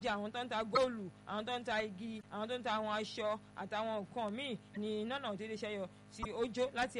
jẹ àwọn tó ń ta góòlù àwọn tó ń ta igi àwọn tó ń ta àwọn aṣọ àtàwọn nǹkan míì ní iná náà dédé ṣẹyọ tí ó jó láti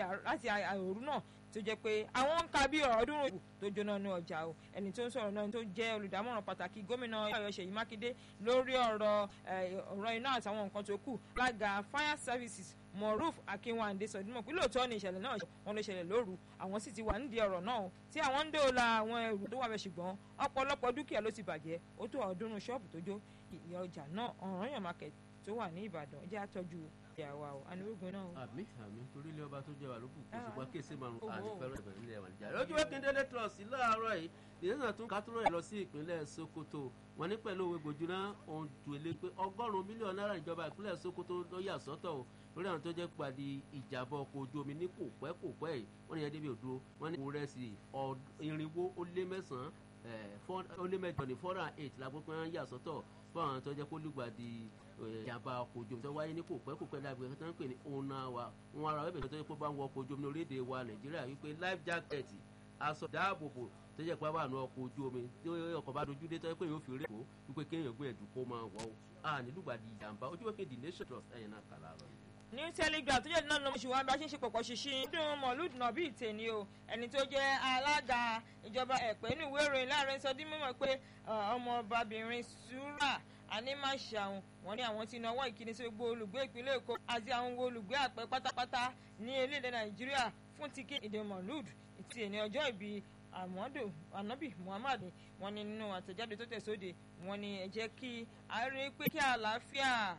òru náà tó jẹ́ pé àwọn ń ka bí ọ̀ọ́dúnrún ìbò tó jóná ní ọjà o ẹni tó ń sọ̀rọ̀ náà tó jẹ́ olùdámọ̀ràn pàtàkì gómìnà Ọ̀yọ́ Ṣèyí Mákindé lórí ọ̀rọ̀ ọ̀rọ̀ iná àtàwọn nǹkan tó kù lága fire services Moruf Akínwándé sọdúnmọ̀ pé lóòótọ́ ni ìṣẹ̀lẹ̀ náà wọn ló ṣẹlẹ̀ lóru àwọn sì ti wà nídìí ọ̀rọ̀ náà tí àwọn ń dóòlà àwọn ẹrù tó wà bẹ̀ ṣùgbọ́n ọ̀pọ̀lọpọ̀ dúkìá ló ti bàjẹ́ ó tó ọ̀ọ́dúnrún ṣọ́ọ̀bù tó jó ìyá ọjà náà Ọ̀rànyàn market tó wà ní Ìbàdàn jẹ́ àtọ́jú ìyàwó àwọn anírógun náà. àmì àmì torí ilé ọba tó jẹ wà lókù kó ṣùgbọ́n kéèsì márùn àdìpẹ́rẹ́ ìbẹ̀rẹ̀ ilé ẹ̀wà níjà. lójú wẹ́kẹ́ndẹ́lẹ́ trọ́ọ̀sì láàárọ̀ yìí ìdílé tún kátúrọ̀ ẹ̀ lọ sí ìpínlẹ̀ Sokoto wọn ní pẹ̀lú òwe gbòjúná ohun tó lé pé ọgọ́rùn-ún mílíọ̀nù náírà ìjọba ìpínlẹ̀ Sokoto ló yà sọ́tọ̀ o lórí àwọn tó jẹ́ pàdé ìjàbọ̀ ọkọ̀ ojú omi ní kò pẹ́ kò pẹ́ yìí wọ́n ní ẹ̀ẹ́dẹ́gbẹ̀ òdúró wọ́n ní ìrẹsì irinwó ó lé mẹ́sàn-án ó lé mẹ́jọ ní four and eight lágbó pé wọ́n yà sọ́tọ̀ fún àwọn tó jẹ́ kó lùgbàdì ìjàmbá ọkọ̀ ojú omi tó wáyé ní kò pẹ́ kò pẹ́ lágbègbè tó ń pè ní ona wa wọn ara wẹ́bẹ̀ tó yẹ kó bá ń wọ ọkọ̀ ojú omi ní orílẹ̀-èdè wa Nàìjíríà wípé life jacket aṣọ dáàbòbò tó jẹ́ pé wà ní ọkọ̀ ojú omi tí ọkọ̀ bá dojú dé tó yẹ pé yóò fi rí kó wípé kéèyàn gbìyànjú kó máa wọ̀ ọ́ à nílùgbàdì ìjàmbá ojú wẹ́kẹ́ the nation trust ẹ̀yìn náà kà láàárọ̀ yìí ní telegraph tó jẹ́ náà lọ́mọ ṣùgbọ́n bá ṣe ń ṣe pọ̀pọ̀ ṣinṣin dùn mọ̀lúd nàbí ìtẹ̀ni o ẹni tó jẹ́ alága ìjọba ẹ̀pẹ́ ní ìwé ìròyìn láàrin sọ dín mímọ̀ pé ọmọbabìnrin sùúrà anímàṣàun wọ́n ní àwọn tí náwó ìkíni sí gbogbo olùgbé ìpínlẹ̀ èkó àti àwọn olùgbé àpẹ pátápátá ní orílẹ̀-èdè nàìjíríà fún tiki ìdè mọ̀lúd ti ẹni ọjọ́ ìbí àmọ́dò anabi muhammad wọ́n ní nínú àtẹ̀jáde tó tẹ̀sóde wọ́n ní ẹ jẹ́ kí a rí pé kí àlàáfíà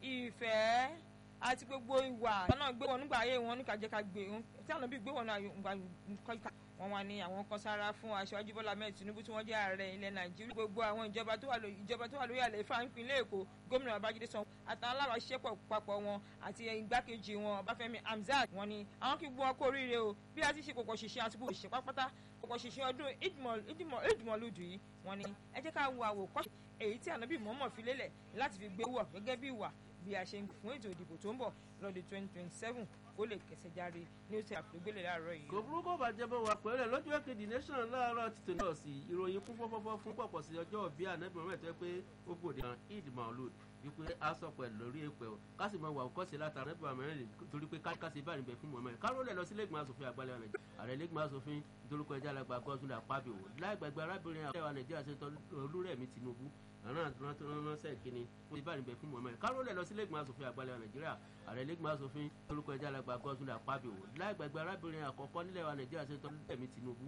ìfẹ́ àti gbogbo ìwà náà gbé wọn nígbà ayé wọn ní kàjẹ́ká gbé tí àwọn bí gbé wọn náà kọ́ka wọn wà ní àwọn kan sára fún aṣáájú Bọ́lá mẹ́rin Tinubu tí wọ́n jẹ́ ààrẹ ilẹ̀ Nàìjíríà gbogbo àwọn ìjọba tó wà lórí ìjọba tó wà lórí àlẹ́ ìfà ìpínlẹ̀ Èkó gómìnà Babájídé Sanwó àtàwọn alábàáṣiṣẹ́pọ̀ papọ̀ wọn àti igbákejì wọn Ọbáfẹ́mi Hamzat wọn ni àwọn kí gbọ́ ọkọ̀ oríire o bí a ti ṣe pọ̀pọ̀ ṣiṣẹ́ àti gbogbo ìṣe pápátá pọ̀pọ̀ ṣiṣẹ́ ọdún ìdìmọ̀lúdù yìí wọn ni ẹ jẹ́ ká wo àwòkọ́ṣe èyí tí ànábì mọ́mọ́ fi lélẹ̀ láti fi gbé wọ̀ gẹ́gẹ́ bí ìwà bí a ṣe ń fún ètò ìdìbò tó ń bọ̀ lọ́dún twenty twenty seven kó lè kẹsẹ̀ járe ní oṣù àfẹ́gbélé láàárọ̀ yìí. kò burúkú bàjẹ́ bọ̀ wá pẹ̀lẹ́ lójú èkejì nation láàárọ̀ ti tòun lọ sí ìròyìn kún fọ́fọ́fọ́ fún pọ̀pọ̀ sí ọjọ́ bí ànábì mọ́mọ́ ẹ̀tọ́ pé ó gbòde kan eid maulud wípé a sọ pẹ̀lú lórí èpè o ká sì máa wà kọ́ sí látara ànábì mọ́mọ́ torí pé káṣí bá níbẹ̀ fún mọ́mọ́ káró lẹ̀ lọ sí lẹ́gbọ̀n asòfin àgbàlẹ̀ nàìjíríà ààrẹ lẹ́gbọ̀n asòfin dorúkọ ẹja alàgbà gọ́sùn àpábíò láì gbàgbé arábìnrin àwọn nàìjíríà ṣe tọ́ olúrẹ̀mí tinubu àwọn ránṣẹ́ kínní wọ́n ti bá níbẹ̀ fún mọ́mọ́ káró lẹ̀ lọ sí lẹ́gbọ̀n asòfin àgbàlẹ̀ nàìjíríà ààrẹ lẹ́gbọ̀n asòfin dorúkọ ẹja alàgbà gọ́sùn àpábíò láì gbàgbé arábìnrin àkọ́kọ́ nílẹ̀ wa nàìjíríà ṣe tọ́ olúrẹ̀mí tinubu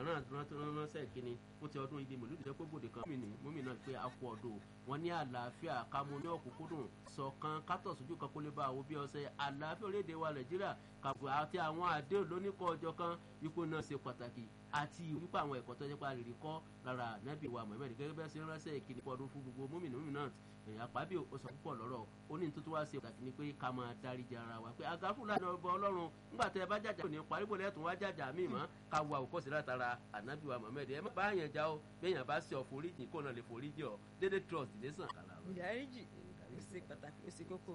àwọn ránṣẹ́ kínní wọ́n ti ọdún ìdí mòlúdì jẹ́ pé bòde kan múmìnà pé a kú ọdún wọn ní àlàáfíà kámú ní ọ̀kúnkúndùn ṣọ̀kan kátọ̀ sójú kan kó lè bá àwọn bí ọ̀sẹ̀ àlàáfíà orílẹ̀-èdè wa nàìjíríà kàbọ̀ àti àwọn àdéhùn lóníkọ̀ ọjọ́ kan ipò náà ṣe pàtàkì àti wípé àwọn ẹ̀kọ́ tó jẹ́ pé a lè rí kọ́ lára ànábì wa Muhammad gẹ́gẹ́ bẹ́ẹ̀ sí ránṣẹ́ ìkíni pọ̀ ọdún fún gbogbo múmìnà múmìnà èèyàn àpábí ó sọ púpọ̀ lọ́rọ̀ ó ní nítorí wá ṣe pàtàkì ni pé ká máa dáríjì ara wa pé àgáfù lánàá ọba ọlọ́run nígbà tẹ ẹ bá jàjà ní paríbò lẹ́tùn wá jàjà míì mọ́ ká wo àwòkọ́sí látara ànábì wa Muhammad ẹ má bá yẹn já o béèyàn bá ṣe ọ̀foríjì kó náà lè foríjì ọ dédé trust lè sàn kàlà. ìdáríjì ó ṣe pàtàkì ó ṣe kókó.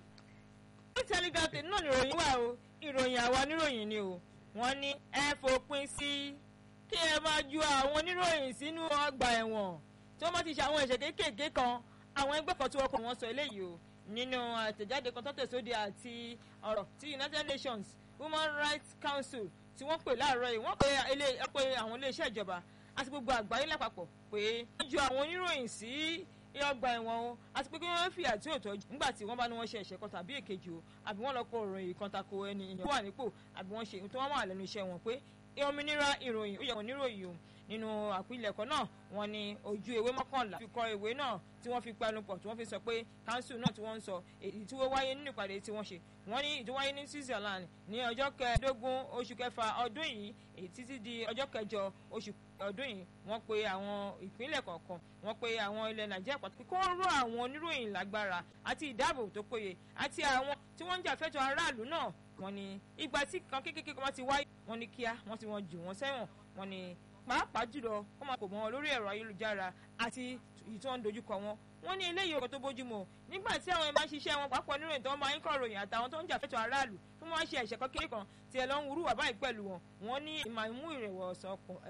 ní telegraph náà ni ìròyìn wà o ìròyìn àwa níròyìn ni o wọ́n ní ẹ fòpin sí kí ẹ máa ju àwọn oníròyìn sínú ọgbà ẹ̀wọ̀n tí wọ́n bá ti ṣe àwọn ẹ̀ṣẹ̀ kéékèèké kan àwọn ẹgbẹ́ kan tí wọ́n kọ́ wọn sọ eléyìí o nínú àtẹ̀jáde kan tó tẹ̀sóde àti ọ̀rọ̀ tí United Nations Human Rights Council tí wọ́n pè láàárọ̀ yìí wọ́n pe àwọn iléeṣẹ́ ìjọba àti gbogbo àgbáyé lápapọ̀ pé wọ́n ju àwọn oníròyìn sí ọgbà ẹ̀wọ̀n o àti pé kí wọ́n fi àti òótọ́ nígbà tí wọ́n bá ní wọ́n ṣe ẹ̀ṣẹ̀ kan tàbí èkejì o àbí wọ́n lọ kọ ìròyìn kan tako ẹni ìyẹn wà nípò àbí wọ́n ṣe tó wọ́n wà lẹ́nu iṣẹ́ wọn pé òmìnira ìròyìn ó yẹ wọn níròyìn o nínú àpilẹ̀kọ náà wọ́n ní ojú ewé mọ́kànlá fi kọ ìwé náà tí wọ́n fi pẹnu pọ̀ tí wọ́n fi sọ pé council náà tí wọ́n ń sọ èyí tí wọ́n wáyé nínú ìpàdé tí wọ́n ṣe wọ́n ní ìdíwáyé ní Switzerland ní ọjọ́ kẹẹ̀ẹ́dógún oṣù kẹfà ọdún yìí èyí títí di ọjọ́ kẹjọ oṣù ọdún yìí wọ́n pe àwọn ìpínlẹ̀ kọ̀ọ̀kan wọ́n pe àwọn ilẹ̀ Nàìjíríà pàtàkì kó rọ àwọn oníròyìn lágbára àti ìdáàbò tó péye àti àwọn tí wọ́n ń jà fẹ́tọ̀ aráàlú náà wọ́n ní ìgbà tí kan kékeré kan ti wáyé wọ́n ní kíá wọ́n ti wọ́n jù wọ́n sẹ́wọ̀n wọ́n ní pàápàá jùlọ wọ́n máa kò mọ́ wọn lórí ẹ̀rọ ayélujára àti èyí tí wọ́n ń dojúkọ wọn wọ́n ní eléyìí ọkọ̀ tó bójúmu nígbà tí àwọn ẹ̀ma ṣiṣẹ́ wọn pàápàá nínú ìtàn máa ń kọ̀ ròyìn àtàwọn tó ń jà fẹ́tọ̀ aráàlú tó máa ń ṣe ẹ̀ṣẹ̀ kékeré kan tí ẹ lọ ń wúrú wà báyìí pẹ̀lú wọn wọ́n ní ìmọ̀ ìmú ìrẹ̀wọ̀sán